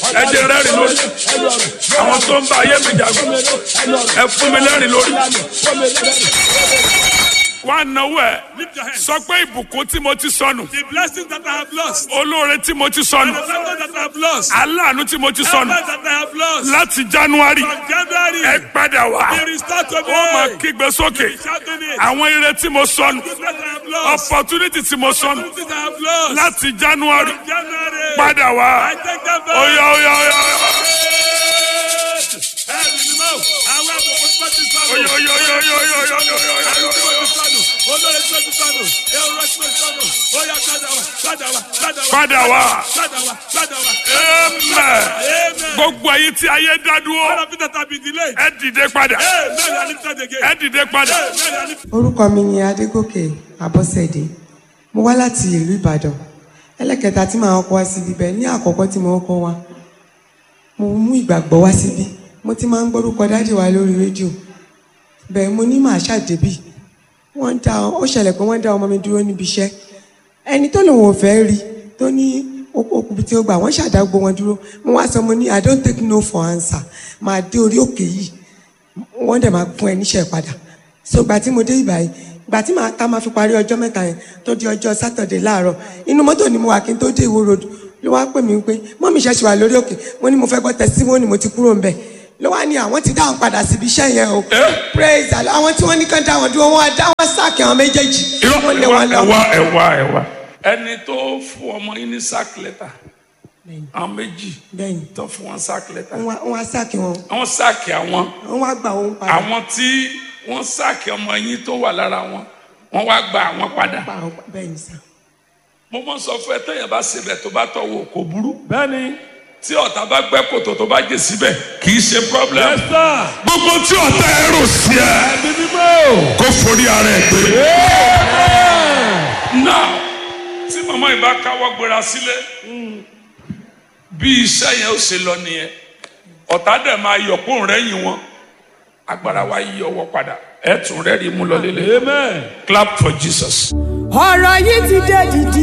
ẹ jẹ́ rẹ́rìn lórí àwọn tó ń bá ayé mi jagun ẹ fún mi lẹ́rìn lórí. wá náwó ẹ Lift your hands. sọ pé ìbùkún tí mo ti sọnù The blessings that I have lost. olóore tí mo ti sọnù The blessings that I have lost. aláàánú tí mo ti The sọnù blessings that I have lost. láti january From January. ẹ padà wá They restart to me. ó máa kígbe sókè Shouting it. àwọn ire tí mo sọnù Goodness I have lost. opportunity tí mo sọnù Opportunities I have lost. láti january From January. padà wá I take them back. oya oya oya oya Ẹ̀mí ni mọ́. Àwọn àbùkù tí wọ́n ti sọnù. oya oya oya oya oya oya oya oya oya Àwọn tí oya. wọ́n ti sọnù. Olórí tí wọ́n ti sọnù. Ewúrẹ́ tí wọ́n ti sọnù. Ó yá padà wá. Padà wá. Padà wá. padà wá Padà wá. Padà wá. amen Amen. gbogbo ayé tí ayé dá All dúró of it that have been delayed. ẹ dìde padà Amen. You are lifted again. ẹ dìde padà Amen. You are lifted. orúkọ mi ni adégòkè abọ́sẹ̀dé mo wá láti ìlú ìbàdàn ẹlẹ́kẹta tí màá kọ́ wá síbi bẹ́ẹ̀ ní àkọ́kọ́ tí mo kọ́ wá mo mú ìgbàgbọ́ wá síbi mo ti máa ń gbórúkọ dáàdì wa lórí rédíò bẹ́ẹ̀ mo ní màá ṣàdébì wọ́n dá ó ṣẹlẹ̀ pé wọ́n dá ọmọ mi dúró níbi iṣẹ́ ẹni tó lòun ò fẹ́ rí tó ní okùnbi tí ó gbà wọ́n ṣàdágbò wọn dúró mo wá sọ mo ní i don't take no for answer màá dé orí òkè yìí wọ́n dẹ̀ máa fún ẹ níṣẹ́ padà so gbà tí mo dé ìbàyí gbà tí màá tá máa fi parí ọjọ́ mẹ́ta yẹn tó di ọjọ́ sátọ̀dé láàárọ̀ inú mọ́tò ni mo wà kí n tó dé ìwó road ló wá pè mí pé mọ́mí ṣẹ̀ṣẹ̀ wà lórí òkè mo ní mo fẹ́ gbọ́ testimony mo ti kúrò ńbẹ̀ ló wá ní àwọn ti dáhùn padà síbi iṣẹ́ yẹn o praise Allah àwọn tí wọ́n ní kán dáhùn dúró wọ́n á dá wọn sáàkì àwọn méjèèjì irọ́ wọ́n lé ẹ̀wá wọn lọ. ẹ̀wá ẹ̀wá ẹ̀wá. ẹni tó fún ọmọ yín ní sack letter àwọn méjì bẹ́ẹ̀ni tó fún wọn sack letter wọ́n wá- wọ́n á sáàkì wọn àwọn sáàkì àwọn wọ́n wá gbà wọn padà àwọn tí wọ́n sáàkì ọmọ yín tó wà lára wọn wọ́n wá gba àwọn padà. pa àwọn bẹ́ẹ̀ni sá. mo mọ sọ fún ẹ téèyàn bá ṣe tó bá tọwọ́ kò burú Bẹ́ẹ̀ni. tí ọ̀tá bá gbẹ́ kòtò tó bá jẹ síbẹ̀ kì í ṣe problem. Yes, sir. gbogbo tí ọ̀tá ẹ rò sí ẹ Ẹ̀mí mímọ́. kó forí ara ẹ gbé. now tí màmá yìí bá káwọ́ gbéra sílé bí iṣẹ́ yẹn ó ṣe lọ nìyẹn ọ̀tá dẹ̀ máa yọ̀ kó rẹ́yìn wọn agbára wa yí ọwọ́ padà ẹ̀ tún rẹ́rìí mú lọ lélẹ̀ Amen. clap for Jesus. ọ̀rọ̀ yìí ti dé dìdì.